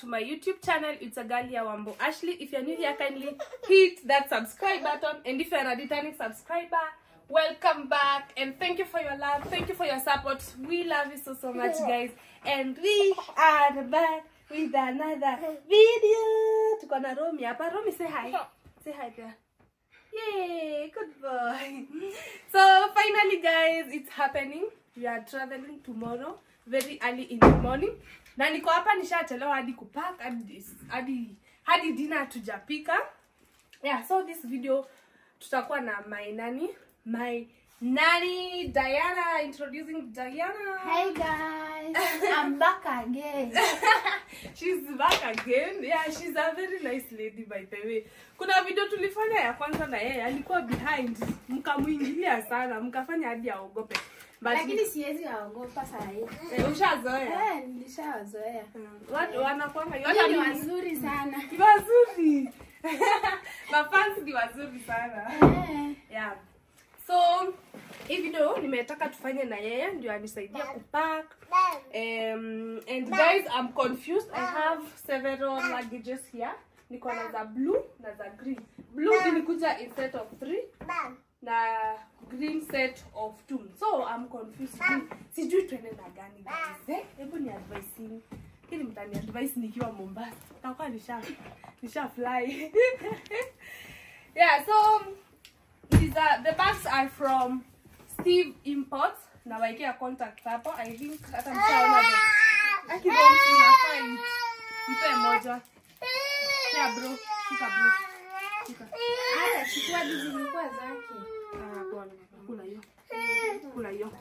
my YouTube channel. It's a girl here, Wambo Ashley. If you're new here, kindly hit that subscribe button. And if you're a returning subscriber, welcome back. And thank you for your love. Thank you for your support. We love you so, so much, guys. And we are back with another video. Tuko na Romy hapa. Romy, say hi. Say hi there. Yay, good boy. So finally guys, it's happening. We are traveling tomorrow very early in the morning. Na niko hapa nishachelewa hadi kupack hadi hadi hadi dinner tujapika. Yeah, so this video tutakuwa na my nani? My nani Diana introducing Diana. Hey guys, I'm back again. she's back again. Yeah, she's a very nice lady by the way. Kuna video tulifanya ya kwanza na yeye alikuwa behind, mkamuingilia sana, mkafanya hadi aogope. But Lakini siwezi waogopa saa hii. eh, ushazoea. Eh, nilishawazoea. Mm, Watu wanakuanga Wote ni yote wazuri sana. ni wazuri. Mafans ni wazuri sana. Eh, Yeah. So hii video nimetaka tufanye na yeye ndio anisaidia kupack. Um, and guys, I'm confused. I have several luggages here. Niko na za blue na za green. Blue ilikuja in set of three na green set of two. So I'm confused. Sijui- Sijui tuende na gani guys. Eh, hebu ni advice Hili mtani advice nikiwa Mombasa. Takuwa nisha nisha fly. yeah, so these are the bags are from Steve Imports. Na waekea contact hapo. I think hata mshaona the Akibom inafai. Mpe moja. Yeah bro. Shika bro. Shika. hata chukua hizi zilikuwa zake. Ah, bwana. Kula hiyo. Kula hiyo.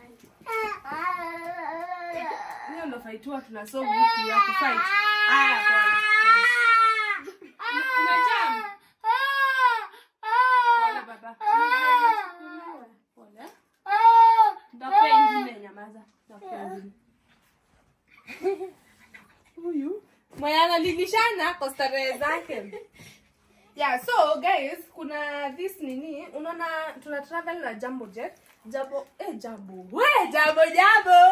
Hiyo ndo fightua tuna solve huku ya kufight. Haya bwana. Umejam. Pole baba. Pole. Ndakupea ingine nyamaza. Ndakupea ingine. Huyu mwenye analilishana kwa starehe zake. Yeah, so guys, kuna this nini, unaona tuna travel na Jambo Jet. Jambo, eh Jambo. We, Jambo Jambo.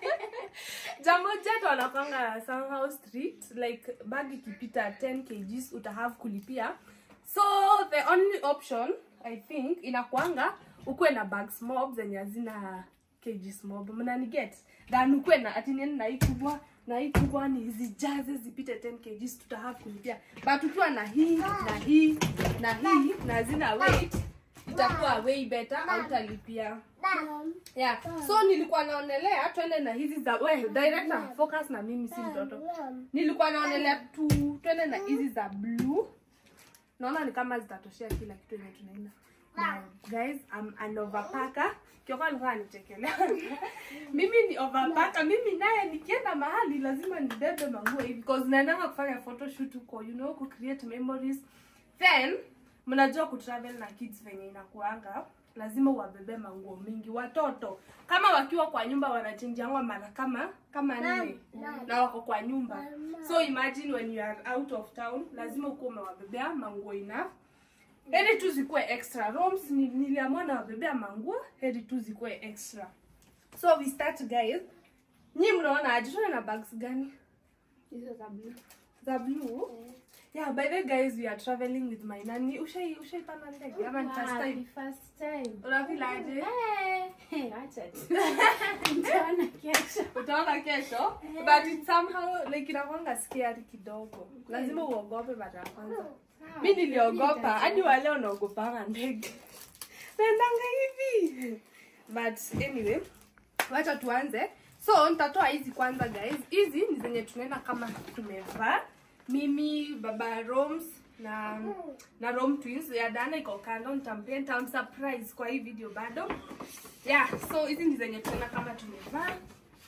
Jambo Jet wanakwanga somehow strict like bag ikipita 10 kgs uta have kulipia. So the only option I think inakwanga ukuwe na bags mob zenye hazina kgs mob. Mnani get? Than ukuwe na ati nini na hii kubwa na hii kubwa ni zijaze zipite 10 kgs tuta have kulipia. But ukiwa na hii na hii na hii na zina weight itakuwa way better hautalipia. Yeah. So nilikuwa naonelea twende na hizi za we director focus na mimi si mtoto. Nilikuwa naonelea tu twende na hizi za blue. Naona ni kama zitatoshea kila kitu yenye tunaenda. Now, guys, I'm an overpacker. Kioko alikuwa anichekelea. mimi ni overpacker. Mimi naye nikienda mahali lazima nibebe manguo hivi because naendanga kufanya photoshoot huko, you know, ku create memories. Then mnajua kutravel na kids venye inakuanga lazima uwabebe manguo mingi watoto kama wakiwa kwa nyumba wanachenjiangwa mara kama kama nne na wako kwa nyumba so imagine when you are out of town lazima ukuwa umewabebea manguo enough heri tu zikuwe extra rooms ni- niliamua nawabebea manguo heri tu zikuwe extra so we start guys nyi mnaona aje tuende na bags gani Hizo za blue. za blue yeah by the way, guys we are traveling with my nani ushai ushaipanda ndege ama ni first Wow, time ni first time. unafeel aje Eh, eh, acha tu. Nitaona kesho. utaona kesho but it somehow like inakwanga scary kidogo lazima uogope mara ya kwanza Sawa. mi niliogopa hadi wale wanaogopanga ndege naendanga hivi but anyway wacha tuanze so nitatoa hizi kwanza guys hizi ni zenye tunaenda kama tumevaa mimi baba roms na na rom twins ya dana iko kando nitampia nitamsurprise kwa hii video bado yeah so hizi ni zenye tunaenda kama tumevaa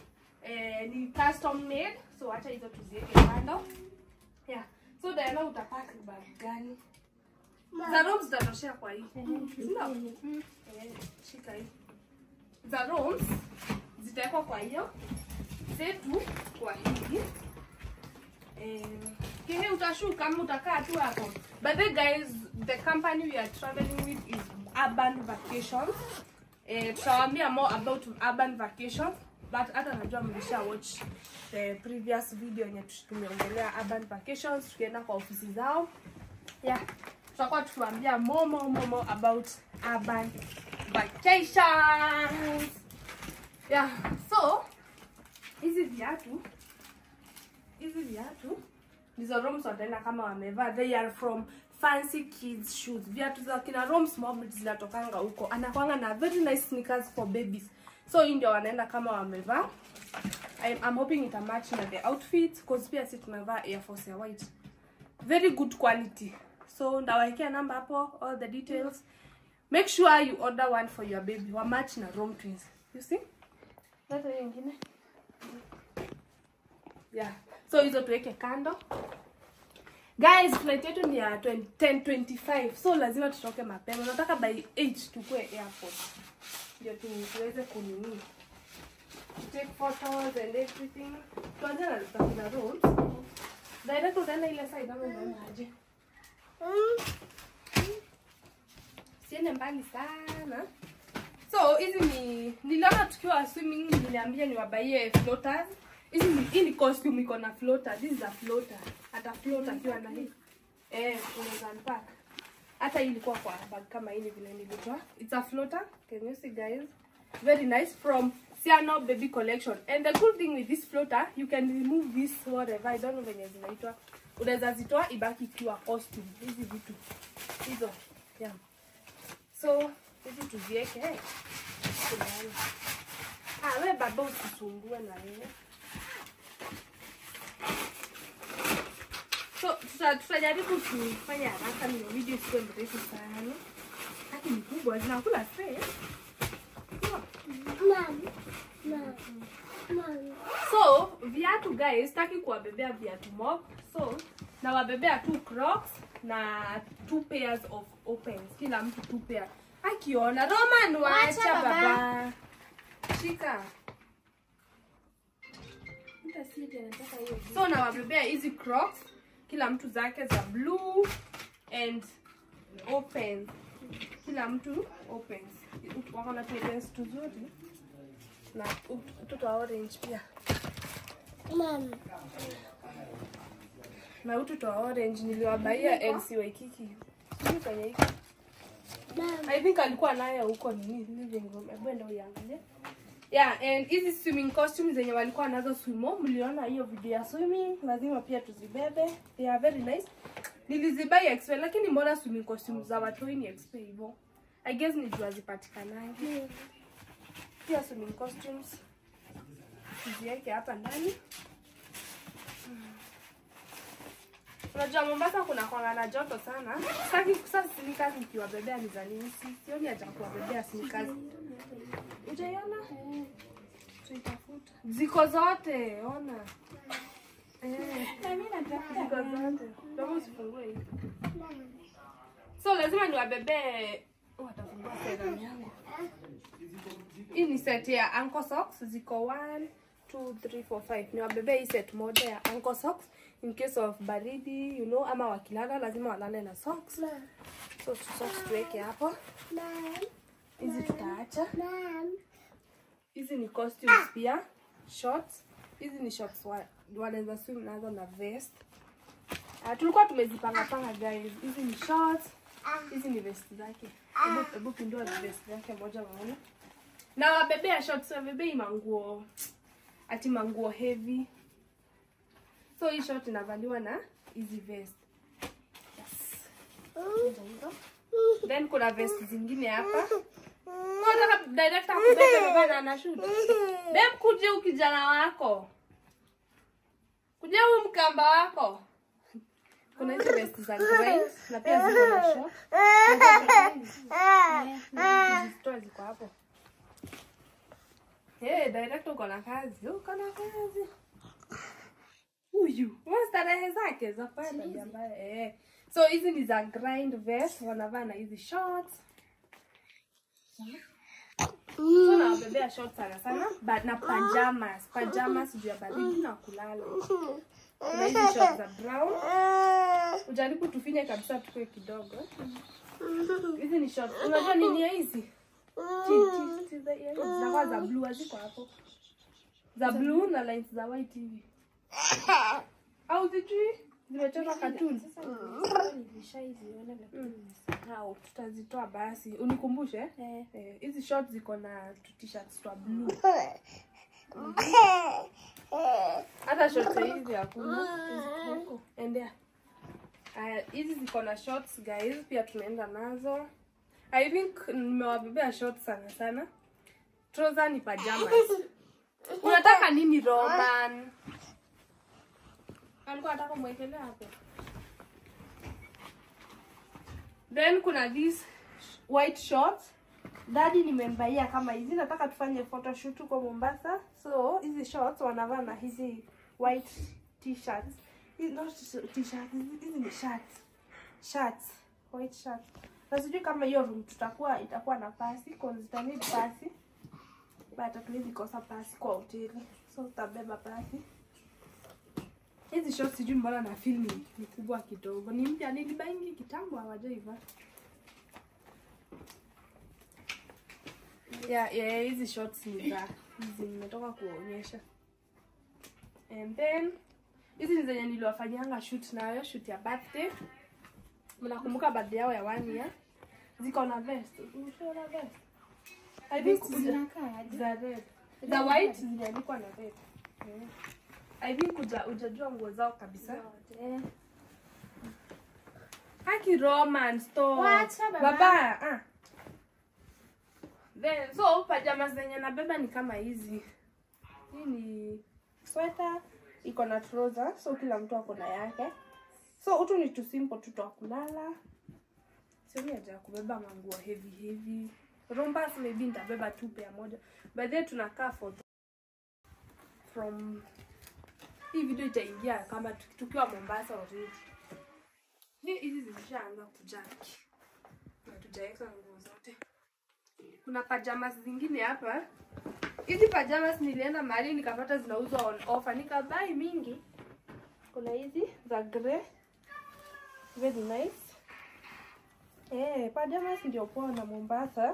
eh, ni custom made so acha hizo tuziweke kando yeah so Diana utapaka bag gani za roms zitatoshea kwa hii Sindio? Mm. Eh, shika hii za rolls zitawekwa kwa hiyo zetu kwa hii eh, kile utashuka kama utakaa tu hapo but the guys the company we are traveling with is urban vacations eh, tutawaambia more about urban vacations but hata najua mlisha watch the previous video yenye tumeongelea urban vacations tukienda kwa ofisi zao yeah tutakuwa tukiwaambia momo momo about urban vacations yeah so hizi viatu hizi viatu ndizo Roms wataenda kama wamevaa they are from fancy kids shoes viatu za kina Roms mob zinatokanga huko anakwanga na very nice sneakers for babies so hii ndio wanaenda kama wamevaa I'm, I'm hoping ita match na the outfit cause pia si tumevaa Air Force ya white very good quality so ndawekea namba hapo all the details make sure you order one for your baby wa match na Rom twins you see leta hiyo ingine yeah so hizo tuweke kando guys flight yetu ni ya 20 10:25 so lazima tutoke mapema nataka by 8 tukue airport ndio tu tuweze kunini take photos and everything tuanze na na roads direct utaenda ile side ama unaenda aje siende mbali sana so hizi ni niliona tukiwa swimming niliambia niwabaie floaters hizi ni hii ni costume iko na floater this is a floater hata float akiwa na hii eh unaweza unpack hata hii ilikuwa kwa bag kama hii vile nilitoa it's a floater can you see guys very nice from Siano baby collection and the good thing with this floater you can remove this whatever I don't know venye zinaitwa unaweza zitoa ibaki ikiwa costume hizi vitu hizo yeah so hizi tuzieke eh. Kulala. ah we baba usisumbue na wewe so tuta- tutajaribu kufanya haraka ndio video isiwe mrefu sana haki ni kubwa zinakula space so viatu guys taki kuwabebea viatu mob so nawabebea two crocs na two pairs of opens kila mtu two pair akiona roman wacha Wacha, baba. baba shika Nitasije, nataka hiyo so nawabebea hizi crocs kila mtu zake za blue and open kila mtu opens wako na opens tuzuri na mtoto wa orange pia na utoto wa orange niliwabaia LC Waikiki sijui kwenye hiki I think alikuwa nayo huko nini living room hebu enda uiangalie yeah and hizi swimming costumes zenye walikuwa nazo swimo mliona hiyo video ya swimming lazima pia tuzibebe they are very nice nilizibai expe lakini mbona swimming costumes za watoi ni expe hivyo i guess ni juu hazipatikanangi pia swimming costumes tuziweke hapa ndani Unajua Mombasa kuna kwanga na joto sana. Sitaki sasa sneakers nikiwabebea ni za nini? Si- Sioni haja ya kuwabebea sneakers. Ujaiona? Tuitafuta. Ziko zote, ona. Eh, ziko zote. Kama usifungue hii. So lazima niwabebee Oh, watafungua serum yangu. Hii ni set ya ankle socks ziko 1 2 3 4 5. Niwabebee hii set moja ya ankle socks in case of baridi, you know, ama wakilala lazima walale na socks. So tu- socks tuweke hapo. Hizi tutaacha. Hizi ni costumes pia, shorts. Hizi ni shorts wa, wanaweza swim nazo na vest. Uh, tulikuwa tumezipanga panga guys. Hizi ni shorts. Hizi ni vest zake. Hebu hebu pindua vest zake moja maona. Na wabebea shorts, wabebei manguo ati manguo heavy. So hii short inavaliwa na hizi vest. Yes. Hizo hizo. Then kuna vest zingine hapa. Nataka director kubebe baba na anashoot. Dem kuje ukijana wako. Kuja huyu mkamba wako. Kuna hizo vest za grind na pia ziko na short. Hizi store ziko hapo. Hey, director uko na kazi. Uko na kazi. Huyu. Wewe starehe zake za pale ambaye eh. So hizi ni za grind vest wanavaa na hizi shorts. So nawabebea shorts sana sana but na pajamas, pajamas juu ya baridi na kulala. Kuna hizi shorts za brown. Ujaribu tufinye kabisa tukue kidogo. Hizi ni shorts. Unajua nini ya hizi? Chi- chi- chi za- ya hizi. Zinakuwa za blue haziko hapo. za blue na lines za white hivi au zijui zimechorwa cartoon Sasa nilishaiziona lakini nimesahau. tutazitoa basi unikumbushe Eh, Eh, hizi shorts ziko na tu t-shirts twa blue hata shorts hizi hakuna endea Aya, hizi ziko na shorts guys pia tunaenda nazo i think nimewabebea shorts sana sana trouser ni pajamas unataka nini roman alikuwa nataka mwekelea hapo then kuna this white shorts dadi nimembaia kama hizi nataka tufanye photoshoot huko mombasa so hizi shorts wanavaa na hizi white t-shirts Hizi- not t-shirts hizi hizi ni shirts shirts white shirts na sijui kama hiyo room tutakuwa itakuwa na pasi cause ita need pasi but hatuwezi kosa pasi kwa hoteli so tutabeba pasi hizi shorts sijui mbona na feel ni, ni kubwa kidogo ni mpya nilibaingi kitambo hawajaiva yeah, yeah, hizi shorts ni za hizi nimetoka kuonyesha and then hizi ni zenye niliwafanyanga shoot nayo shoot ya birthday mnakumbuka birthday yao ya one year ziko na vest Umeshaona vest I think zina- zinakaa aje? za red za white zimeandikwa na red Mm. I think uja ujajua nguo zao kabisa Zote. haki roman stop Wacha baba. baba ah. then so pajamas zenye nabeba ni kama hizi hii ni sweta iko na trouser so kila mtu ako na yake so utu ni tu simple tu twa kulala sioni haja ya kubeba manguo heavy heavy rombas maybe nitabeba tu pea moja by then tunakaa for from hii video itaingia kama tuki- tukiwa mombasa already Hii- hizi zimeshaanza kujaki na tujaweka nguo zote kuna pajamas zingine hapa hizi pajamas nilienda mahali nikapata zinauzwa on offer nikabai mingi kuna hizi za grey very nice eh pajamas ndio poa na mombasa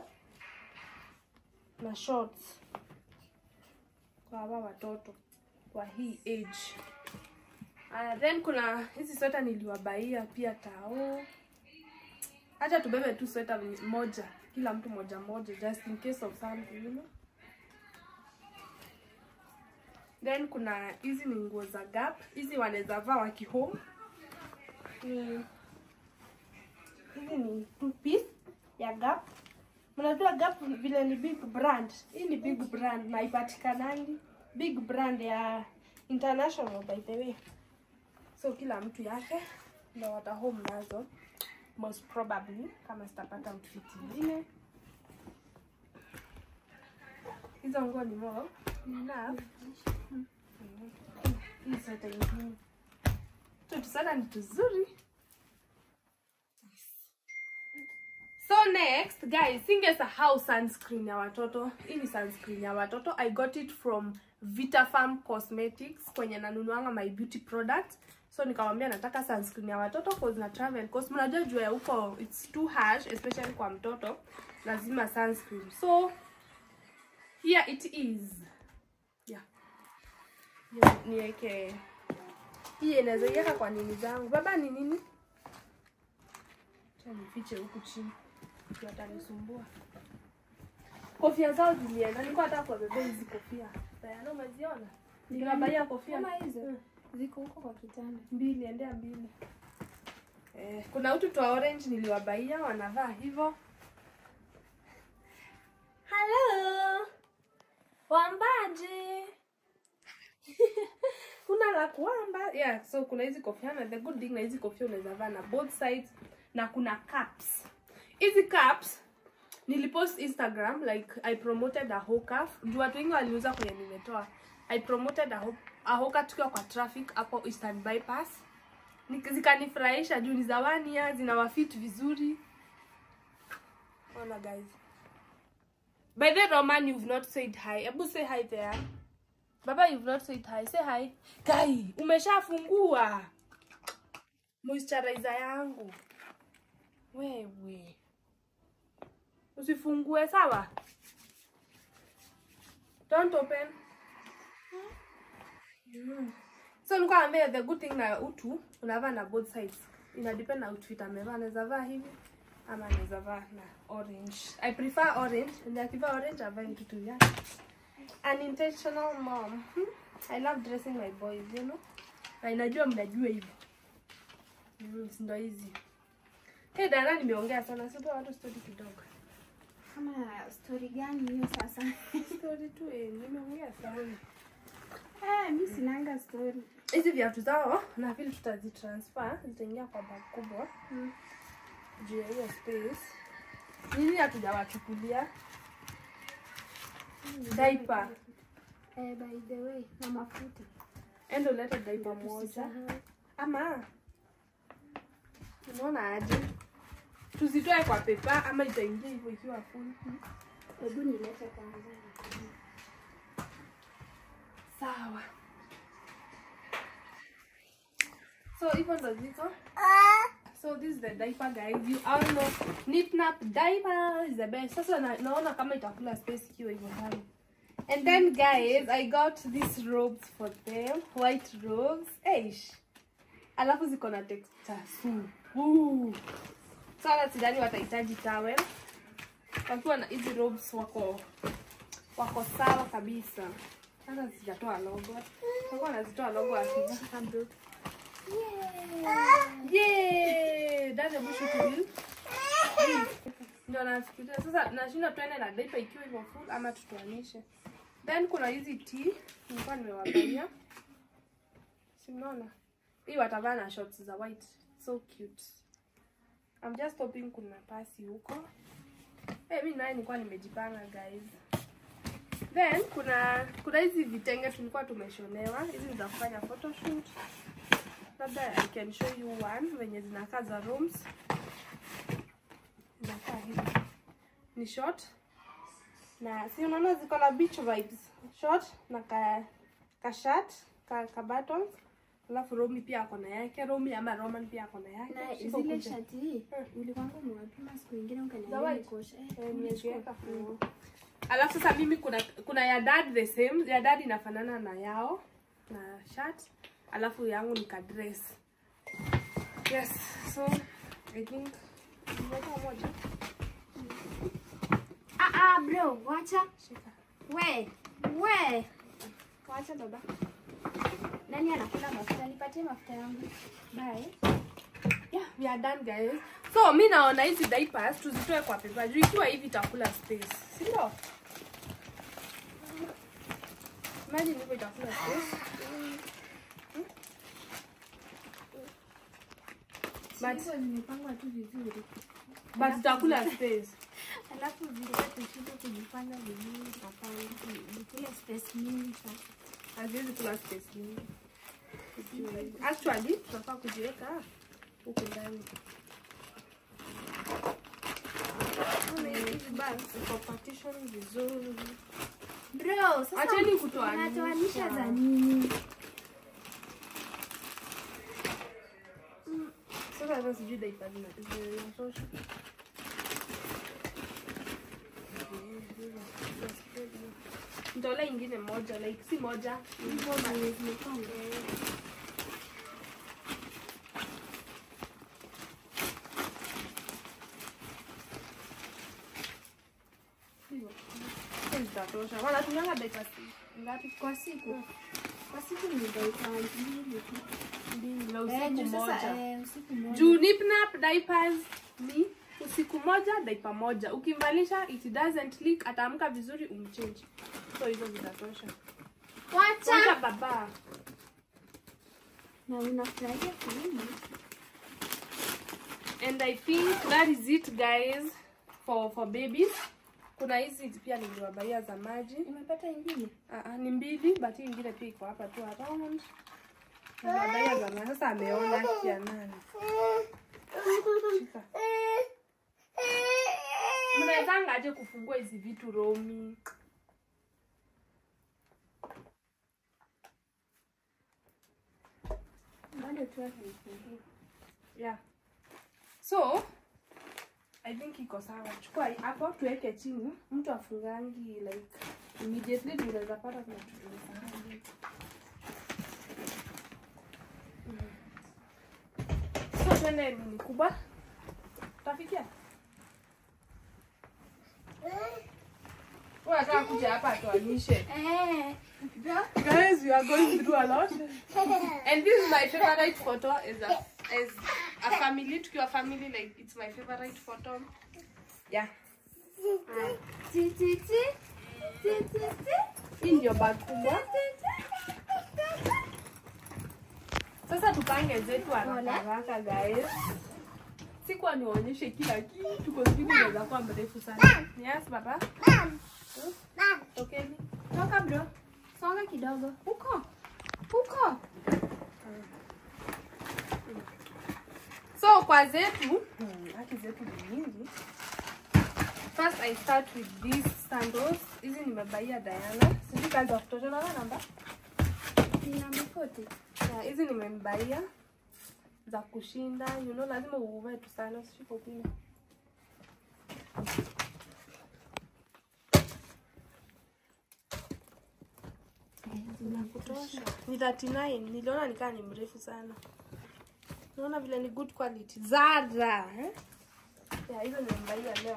na shorts kwa hawa watoto wa hii age Aya, then kuna hizi sweta niliwabaia pia tao. Acha tubebe tu sweta moja, kila mtu moja moja, just in case of something, you know. Then kuna hizi ni nguo za Gap, hizi wanaweza vaa waki home. Ni hizi ni two piece ya Gap. Mnajua Gap vile ni big brand. Hii ni big brand na ipatikanangi big brand ya international by the way so kila mtu yake ndo wata home nazo most probably kama sitapata outfit ingine hizo nguo ni mo ni enough Mm. hii sweta ingine tu tusana ni tuzuri so next guys singesahau sunscreen ya watoto hii ni sunscreen ya watoto i got it from vitafarm cosmetics kwenye nanunuanga my beauty product so nikamwambia nataka sunscreen ya watoto cause na travel cause mnajua jua ya huko it's too harsh especially kwa mtoto lazima sunscreen so here it is yeah Ni- niweke hii inaweza iweka kwa nini zangu baba ni nini Acha nifiche huku chini ndio atanisumbua kofia zao zilienda nilikuwa nataka kuwabebea hizi kofia Diana umeziona niliwabaia kofia Kama hizo Mm. ziko huko kwa kitanda. mbili endea mbili eh, kuna utu twa orange niliwabaia wanavaa hivyo halo wambaji kuna la kuamba yeah so kuna hizi kofia na the good thing na hizi kofia unaweza vaa na both sides na kuna caps hizi caps nilipost instagram like i promoted a hoka juu watu wengi waliuza kwenye nimetoa i promoted a, ho a hoka tukiwa kwa traffic hapo eastern bypass Nik- zikanifurahisha juu ni za one year zinawafit vizuri ona guys by the roman you've not said hi hebu say hi there baba you've not said hi say hi kai umeshafungua moisturizer yangu wewe usifungue sawa don't open Mm. so nilikuwa naambia the good thing na utu unavaa na both sides ina depend na outfit amevaa anaweza vaa hivi ama anaweza vaa na orange i prefer orange ndio akivaa orange avae kitu yake an intentional mom hmm? i love dressing my boys you know na inajua mnajua hivyo mm, si ndo hizi hey dada nimeongea sana sipo watu story kidogo Kama story gani hiyo sasa? story tu eh nimeongea sana Eh, mi sinanga story. hizi viatu zao na vile tutazitransfer zitaingia kwa bag kubwa Mm. juu ya hiyo space nini hatujawachukulia diaper Eh, by the way, na mafuta. endo ulete diaper moja Tusisahau. ama unaona aje tuzitoe kwa pepa ama itaingia hivyo ikiwa full Hebu nilete kwanza. sawa so hivyo ndo ziko so this is the diaper guys you all know nip nap diaper is the best sasa na, naona kama itakula space ikiwa hivyo ndani and then guys i got these robes for them white robes eish alafu ziko na texture supu sana sidani watahitaji towel wakiwa na hizi robes wako wako sawa kabisa sasa sijatoa logo takuwa nazitoa logo akivaa Yay! Dada mwisho tu. Ndio nafikiria sasa nashinda tuende na diaper ikiwa hivyo full ama tutoanishe. Then kuna hizi tea nilikuwa nimewagaia. Si mnaona? Hii watavaa na shorts za white. So cute. I'm just hoping kuna pasi huko. Eh, mimi naye nilikuwa nimejipanga guys. Then kuna kuna hizi vitenge tulikuwa tumeshonewa. Hizi ni za kufanya photoshoot labda I can show you one venye zinakaa za rooms. Zinakaa hivi, ni short na si unaona ziko na beach vibes, short na ka, ka shirt ka, ka buttons alafu Romi pia ako na yake, Romi ama Roman pia ako na yake. Na Siko zile kuja. shati hii Hmm. ulikwanga umewapima siku ingine Za ukaniambia white? nikosha. Eh, Eh, umechukua. nimeziweka fungu. Alafu sasa mimi kuna kuna ya dad the same, ya dad inafanana na yao na shirt, alafu yangu ni ka dress. Yes, so I think nimeweka moja. Ah ah bro, wacha. Shika. We, we. Wacha baba. Nani anakula mafuta? Nipatie mafuta yangu. Bye. Yeah, we are done guys. So mi naona hizi diapers tuzitoe kwa pepa juu ikiwa hivi itakula space. Si ndio? Imagine hivyo itakula space. But- Hizo zimepangwa tu vizuri. But itakula space. Alafu zilikuwa tushinde kujipanga vizuri hapana. Nikule space mingi sana. haziwezi kula space nyingi. Actually, tunafaa kujiweka huku ndani. Ona hizi bags ziko partition vizuri. Bro, sasa Acheni kutoanisha. unatoanisha za nini? Sasa hata sijui diaper zina- zinatosha. Nitolea ingine moja like si moja Hivyo zenye zimekuwa ndogo. hivyo. Hizi zitatosha. Wanatumianga diapers ngapi? Kwa siku. Kwa siku ni dakika mbili tu. Mbili na Eh, usiku juu moja. sasa eh, usiku moja. juu nipnap diapers ni usiku moja daipa moja ukimvalisha it doesn't leak ataamka vizuri umchange so hizo zitatosha Wacha Wacha. baba Na unafurahia kilimo. and i think that is it guys for for babies kuna hizi pia niliwabaia za maji Umepata ingine? uh, uh, ni mbili but hii ingine pia iko hapa tu around niliwabaia za maji sasa ameona kia nani Shika. mnawezanga aje kufungua hizi vitu romi Bado tu hapo nifungua. yeah so I think iko sawa. Chukua hii hapo tuweke chini. Mtu afungangi like immediately ndio unaweza pata kuna kitu tumesahau. Mm. So twende nini kubwa? Utafikia? Wewe unataka kuja hapa atuonyeshe. Eh. Bro. Guys, we are going through a lot. And this is my favorite photo as a as a family, tukiwa family like it's my favorite photo. Yeah. Ti ti ti. Ti ti ti. Hii ndio bag kubwa. Sasa tupange zetu haraka haraka guys. Sikuwa niwaonyeshe kila kitu kwa sababu inaweza kuwa mrefu sana. Yes, baba. Okay. Toka bro. Songa kidogo. Huko. Huko. So kwa zetu, hmm, haki zetu ni nyingi. First I start with these sandals. Hizi nimebaia Diana. Sijui kazi ya kutoto na namba. Nina mkoti. Yeah, hizi nimembaia za kushinda. You know lazima uvae tu sana usishike upinde. Kutosha. Ni 39. Niliona nikaa ni mrefu sana. Naona vile ni good quality. Zara. Eh? Yeah, hizo nimembaia leo.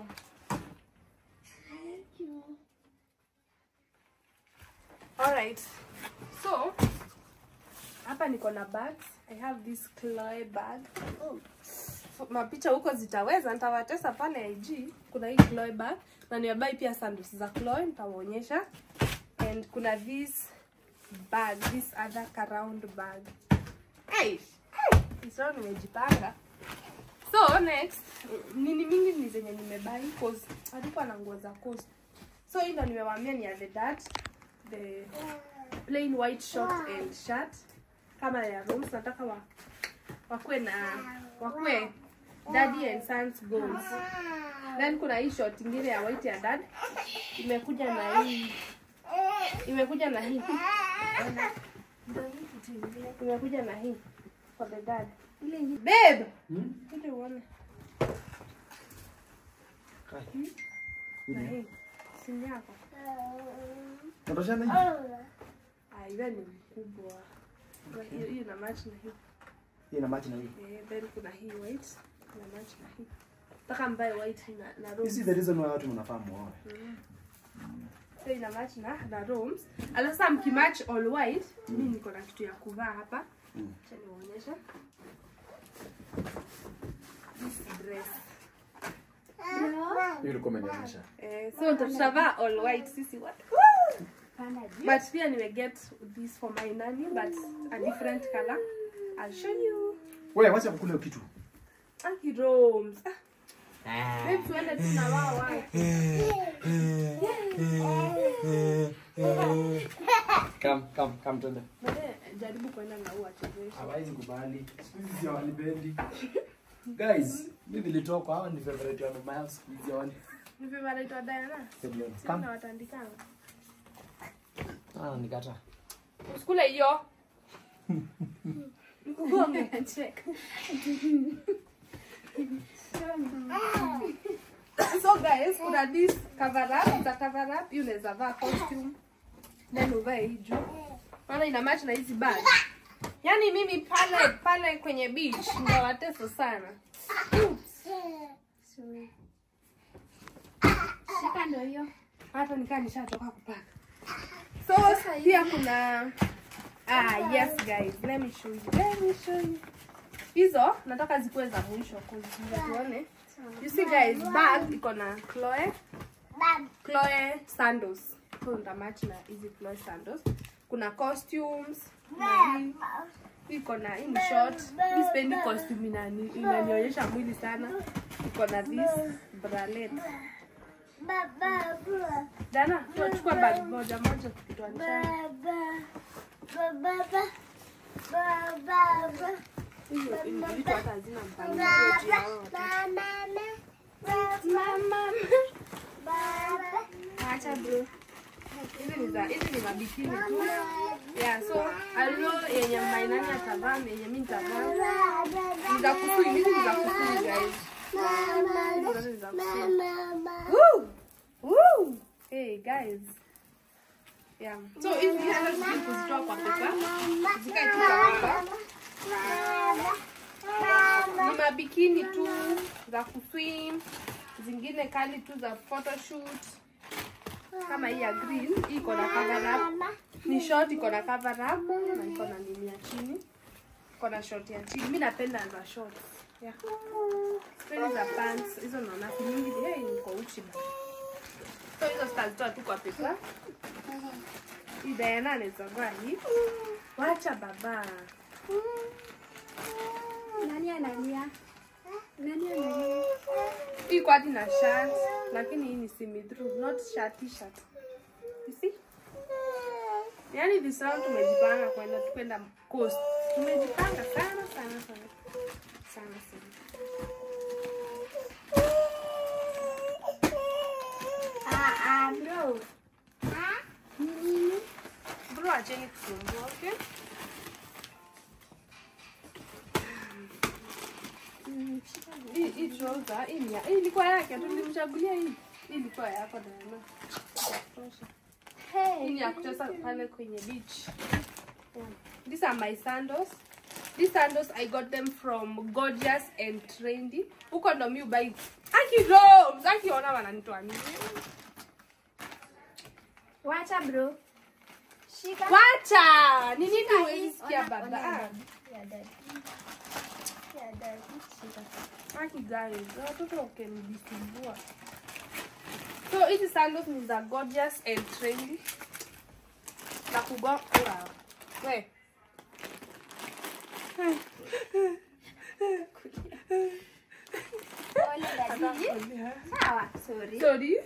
Alright. So, hapa niko na bags. I have this Chloe bag. Oh. So, mapicha huko zitaweza, nitawatesa pale IG. Kuna hii Chloe bag na nimebai pia sandals za Chloe, nitawaonyesha. And kuna this bag, this other round bag. Hey, sasa nimejipanga. So next, nini mingi ni zenye nimebai cause alikuwa na nguo za coast. So hii ndo nimewaambia ni ya the dad, the plain white short and shirt kama ya rooms nataka wa wakue na wakue daddy and sons goals. Then kuna hii short ingine ya white ya dad imekuja na hii imekuja na hii imekuja na hii for the dad. Ile ingine. Babe, Hmm? kuja uone Kai. na hii simu yako. Unatoshana hivi? Ah, iwe ni mkubwa. Hiyo hiyo ina match na hii. Hii ina match na hii. Eh, then kuna hii white ina match na hii. Nataka mbae white na na This is rose. the reason why watu mnafaa muoe. So ina match na na rooms. Alafu sasa mkimatch all white, mimi niko na kitu ya kuvaa hapa. Mm. Acha niwaonyeshe. This dress. Bro. Hiyo ilikuwa umenionyesha. Eh, so tutavaa all white sisi wote. Panda juu. But pia nime get this for my nanny but a different color. I'll show you. Wewe wacha kukula hiyo kitu. Aki rooms. Ah, Babe, tuende tu na wao wao. Come, come, come twende. Baadaye jaribu kwenda na huo achezeshe. Hawezi kubali. Siku hizi hawanipendi. Guys, mimi nilitoka hawa ni favorite wa mama yangu siku hizi hawani. Ni vipi anaitwa Diana? Come. Sina watandikana. Ah, nikata. Usikule hiyo. Mkugonge. Check. So guys, kuna this cover up, za cover up, hii unaweza vaa costume. Then uvae hii juu. Maana ina match na hizi bag. Yaani mimi pale pale kwenye beach ndawateso sana. Sorry. Shika ndo hiyo. hata nikaa nishatoka kupaka so pia kuna ah yes guys let me show you let me show you hizo nataka zikuwe za mwisho kuziza tuone you see guys bag iko na Chloe Chloe sandals so nitamatch na hizi Chloe sandals kuna costumes na hii iko na hii ni short hii sipendi costume inani inanionyesha mwili sana iko na this bralette Dana, tunachukua bag moja moja tukitoanishana. Hizo hivi vitu hata hazina mpangilio juu ya hao watoto. Mama. Acha bro. Hizi ni za hizi ni mabikini tu. Yeah, so I don't know yenye mainani atavaa na yenye mimi nitavaa. Ni za kusui, hizi ni za kusui guys. Hizi zote ni za kuswim. Woo! Woo! Hey guys. Yeah. So hizi hata sisi kuzitoa kwa pepa. Zikae tu kwa pepa. Ni mabikini tu za kuswim, zingine kali tu za photoshoot. Kama hii ya green, hii iko na cover up. Ni short iko na cover up na iko na nini ya chini. Iko na short ya chini. Mimi napenda za short. Yeah. Sipendi za pants. Hizo naona nyingi hey, niko uchi bana. So hizo sitazitoa tu kwa pepa. Hii Diana anaweza vaa hii. Wacha baba. Nani analia? Nani analia? Hii kwa hadi na shirt, lakini hii ni semi through, not shirt t-shirt. You see? Yaani this round tumejipanga kwenda kwenda coast. Tumejipanga sana sana sana. Sana sana. Ah, ah, bro. Nini? Bro, acheni kusumbua, okay? Mm, shika bro. Hii hii trouser, hii ni ya- hii ilikuwa yake, tulimchagulia hii. Hii ilikuwa yako Diana. Tosha. Hii ni ya kucheza pale kwenye beach. Yeah. These are my sandals. These sandals I got them from Gorgeous and Trendy. Huko ndo mi ubai. Aki Roms, akiona wananitoa nini? Wacha bro. Shika. Wacha! Ni nini Shika huwezi hii. sikia Ona- baba? ona Ah, dad. Ya dad. Ya dad. Shika. Aki guys, watoto wakenisumbua. So hizi sandals ni za Gorgeous and Trendy. Na kugo wow. We. Pole daddy. Sawa, sorry. Sorry.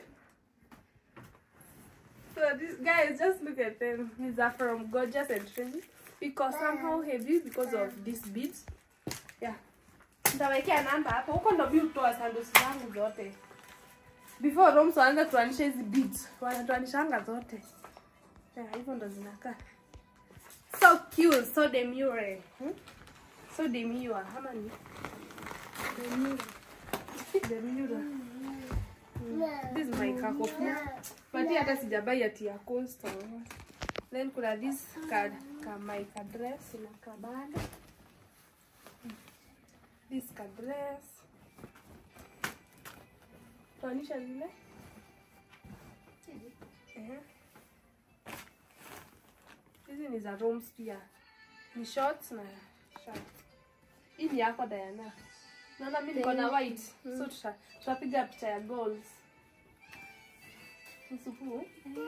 So these guys, just look at them. These are from Gorgeous and Trendy. Because somehow heavy because of these beads. Yeah. Nitawekea namba hapo. Huko ndo mi hutoa sandals zangu zote. Before Roms waanze kutuanisha hizi beads. Wanatuanishanga zote. Yeah, hivyo ndo zinakaa. So cute, so demure. Hmm? So demure. Ama ni? Demure. This is my kakofia. But hii hata sijabai ati ya coastal. Then kuna this ka, ka my ka dress na kabanda. This ka dress. Tuanisha zile. Ehe. Hizi ni za Roms pia. Ni shorts na shirt. Hii ni yako Diana. Naona mimi niko na white. So tuta- tutapiga picha ya goals. Msupu.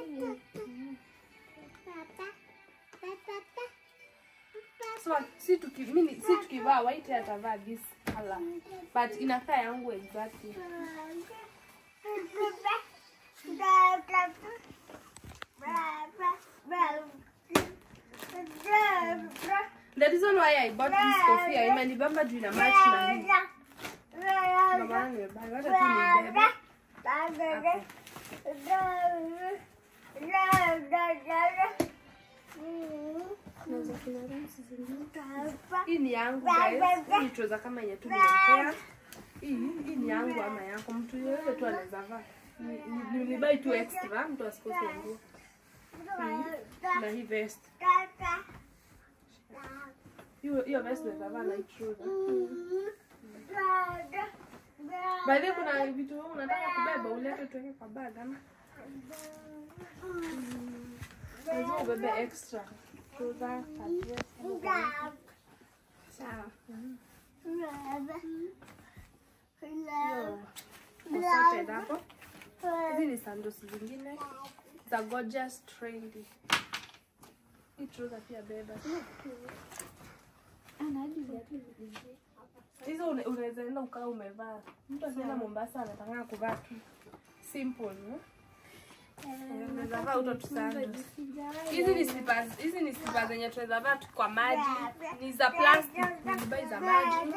So si tuki mimi si tukivaa white atavaa this color. But inakaa yangu exactly. The reason why I bought this kofia imenibamba juu ina match na hii. Ndio maana nimebuy. Wacha tu nibebe. Naweza kuna rooms zingine. Hii ni yangu guys. Hii ni trouser kama yenye tu nimepea. Hii hii ni yangu ama yako. Mtu yeyote tu anaweza vaa. Ni- ni- Nilibuy tu extra, mtu asikose nguo. Na hii vest. Hiyo hiyo vest naweza vaa na hii trouser. By the way, kuna vitu wewe unataka kubeba ulete tuweke kwa bag ama? Lazima ubebe extra. Trouser, ka dress, ama ka- Sawa. hiyo assorted hapo. Hizi ni sandals zingine za gorgeous trendy. Hii trouser pia beba. Ana hadi viatu vingine. Hizo une- unaweza enda ukaa umevaa. Mtu akienda Mombasa anataka kuvaa tu simple, no? Eh, Unaweza vaa uto tu sandals. Hizi ni slippers, hizi ni slippers zenye tunaweza vaa tu kwa maji. Ni za plastic, nilibai za maji.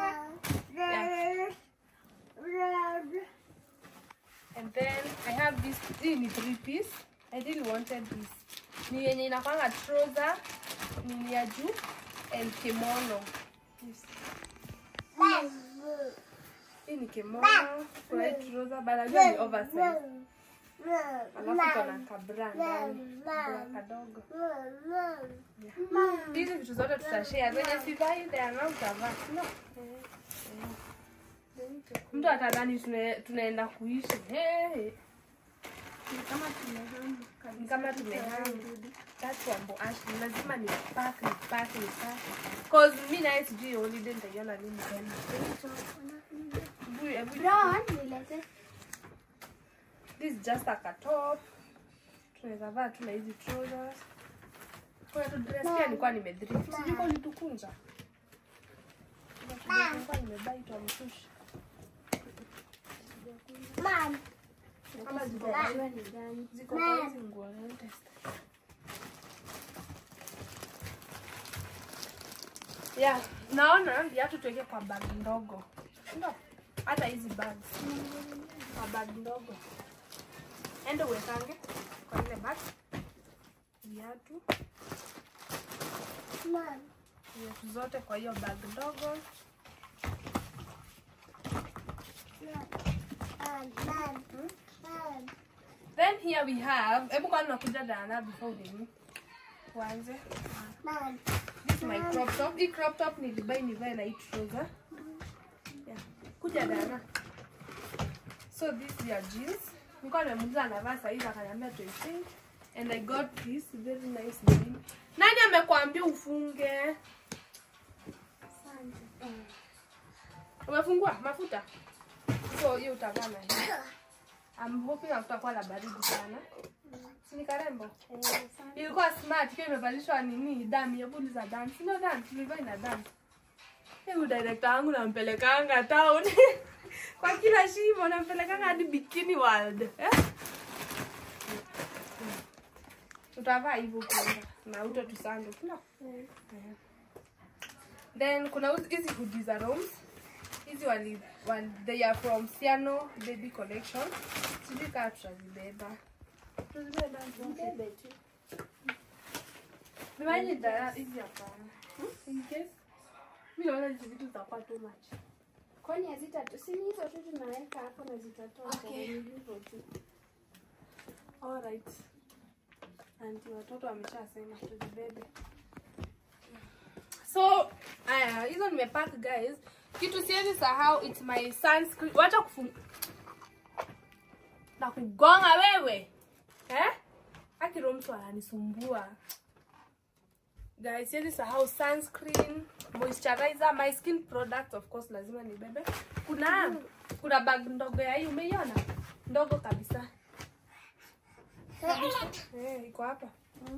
And then I have this, hii ni three piece. I really wanted this. Ni yenye inakwanga trouser, ni ya juu and kimono. Yes. hii ni kimono kuna hii trouser but najua ni oversize alafu kuna kabra ndani kabra kadogo hizi vitu zote tutashare zenye sivai Diana utavaa no mtu atadhani tune- tunaenda kuishi hey. Ni kama tumehama kabisa. Ni kama tumehama. That's wambo Ashley. Lazima ni pack ni pack ni pack. Cause mi naye sijui holiday nitaiona lini tena. Hebu- hebu- Brown, nilete. This is just like a top. Tunaweza vaa tu na hizi trousers. Kuna tu dress pia nilikuwa nimedrift. Sijui kwa ulitukunja. Kuna tu dress nilikuwa nimebuy tu amsushi. Ama ziko kwa Najua ni gani. ziko kwa hizi nguo na test. Yeah, naona viatu tuweke kwa bag ndogo. Ndio. Hata hizi bags. Kwa bag ndogo. Ende uwekange kwa ile bag. Viatu. Viatu zote kwa hiyo bag ndogo. Then here we have, hebu kwa nakuja Dana before udeni. Tuanze. This is my crop top. Hii crop top nilibai nivae na hii trouser. Yeah. Kuja Dana. So this is your jeans. Nilikuwa nimemuuliza anavaa saa hizi akaniambia 20. And I got this very nice denim. Nani amekwambia ufunge? Umefungua mafuta? So hiyo utavaa na hii. I'm hoping hakutakuwa na baridi sana. Si ni karembo? Ilikuwa smart ikiwa imevalishwa nini dami, hebu uliza dami. Si ndio dami, tulivaa ina dami. Hebu director wangu nampelekanga town. Kwa kila shimo nampelekanga hadi Bikini World. Eh? Utavaa hivyo kwanza na uto tusando. No. Then kuna uzi- hizi hoodie za Roms. Hizi wali, wali they are from Siano Baby Collection. Sijui kama tutazibeba. Tutazibeba. Bebe tu. Miwani dara hizi hapana. In case mimi naona hizi vitu zitakuwa too much. Kwani hazitatu? Si ni hizo tu tunaweka hapo na zitatoka. Okay. Ni hivyo tu. Alright. Anti watoto wameshasema tuzibebe. So, aya, hizo nimepack guys. Kitu siwezi sahau it's my sunscreen. Wacha kufunga. Na kugonga wewe. Eh? Akiro mtu ananisumbua. Guys, siwezi sahau sunscreen, moisturizer, my skin products of course lazima nibebe. Kuna kuna bag ndogo ya hii umeiona? Ndogo kabisa. Eh, iko hapa.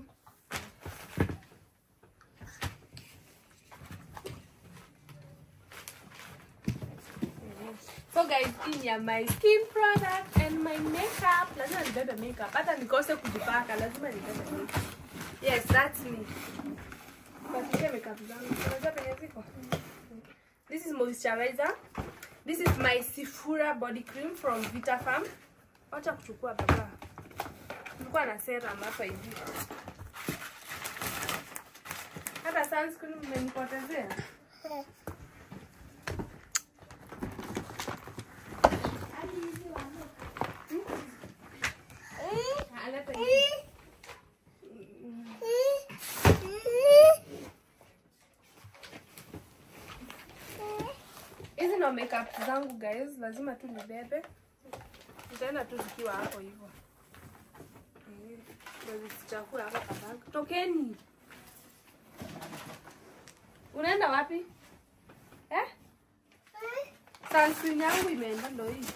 So guys, hii ni ya my skin product and my makeup. Lazima nibebe makeup. Hata nikose kujipaka, lazima nibebe makeup. Yes, that's me. Kuhakikisha makeup zangu. Unajua penye ziko? This is moisturizer. This is my Sifura body cream from Vita Farm. Wacha kuchukua baba. Nilikuwa na serum hapa hivi. Hata sunscreen mmenipotezea. Ah, leta hivi. Hizi ndo makeup zangu guys, lazima tu nibebe. Nitaenda tu zikiwa hapo hivyo. Eh, Ndo zisichafue hapo kwa bag. Tokeni. Unaenda wapi? Eh? Sunscreen yangu imeenda ndo hii.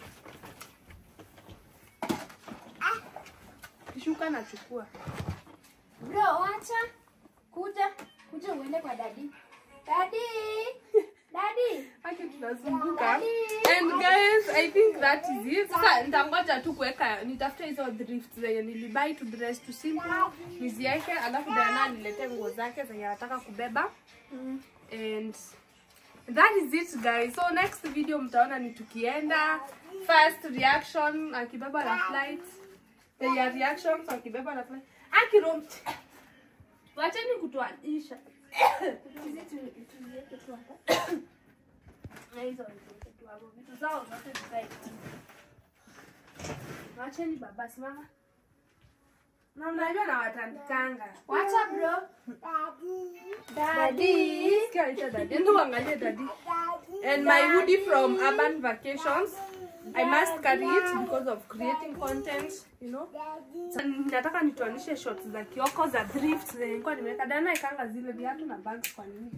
Kishuka nachukua. Bro, wacha. Kuja. Kuja uende kwa dadi. Dadi. Dadi. Haki tunazunguka. Daddy. And guys, I think that is it. Sasa nitangoja tu kuweka nitafute hizo drifts zenye nilibuy to dress to simple niziweke, alafu Diana niletee nguo zake zenye anataka kubeba. And that is it guys. So next video mtaona ni tukienda first reaction akibeba na flight. The reactions akibeba na flight. Akirom. Wacheni kutuanisha. Hizi tu- tuziweke tu hapa. Na hizo niziweke tu hapo vitu zao zote zikae chini wacheni baba simama na mnajua na watandikanga Wacha bro. Daddy. Sikia anaitwa daddy. Enda uangalie daddy. And my hoodie from Urban Vacations. I must carry it because of creating content, you know. Sa- Nataka nituanishe shots za Kioko za thrift zenye nilikuwa nimeweka. Dana ikanga zile viatu na bags kwa nini?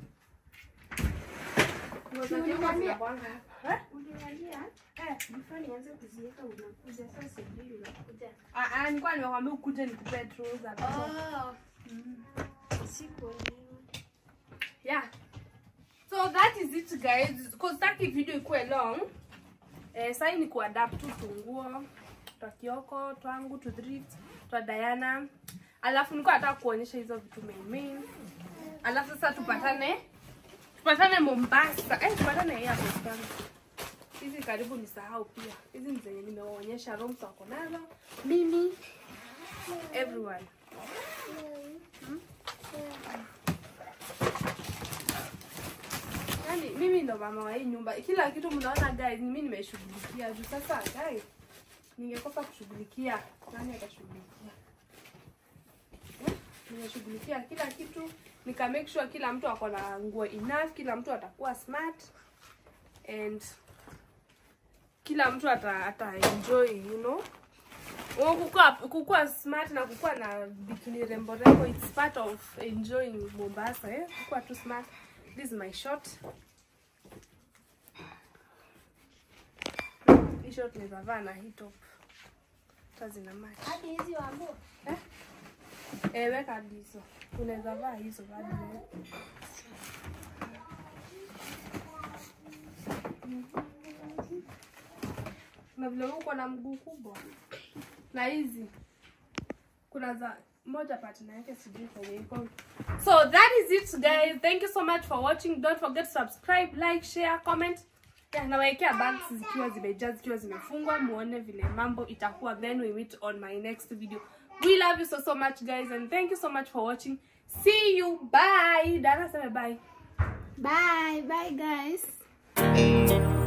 Nguo za Kioko zinakuanga hapa. Eh? Uliwalia? Eh, before nianze kuziweka unakuja sasa sijui unakuja. Ah, ah, nilikuwa nimekwambia ukuje nikupe trouser. Oh. Sikuelewa. yeah so that is it guys because taki video ikuwe long eh, sai ni kuadapt tu tunguo twa kioko twangu tu thrift twa diana alafu nilikuwa nataka kuonyesha hizo vitu main main alafu sasa tupatane tupatane mombasa eh, tupatane airport kwanza hizi karibu nisahau pia hizi ni zenye nimewaonyesha rooms wako nazo mimi everyone Yaani mimi ndo mama wa hii nyumba. Kila kitu mnaona guys, mimi nimeshughulikia. Juu sasa guys, ningekosa kushughulikia, nani atashughulikia? Eh? Nimeshughulikia kila kitu, nika make sure kila mtu ako na nguo enough, kila mtu atakuwa smart and kila mtu ata, ata enjoy, you know. Oh, kukua, kukua smart na kukua na bikini rembo rembo it's part of enjoying Mombasa eh? Kukua tu smart. This is my shot. Hii shot naweza vaa na hii top. Hata zina match. Hadi hizi wambo. Eh, weka hadi hizo. Unaweza vaa hizo hadi wewe. Na vile uko na mguu kubwa. Na hizi kuna za moja partner yake sijui kwenye iko. So that is it guys. Thank you so much for watching. Don't forget to subscribe, like, share, comment. Yeah, nawawekea bags zikiwa zimejaa zikiwa zimefungwa muone vile mambo itakuwa then we meet on my next video. We love you so so much guys and thank you so much for watching. See you. Bye. Dana sema bye. Bye, bye guys.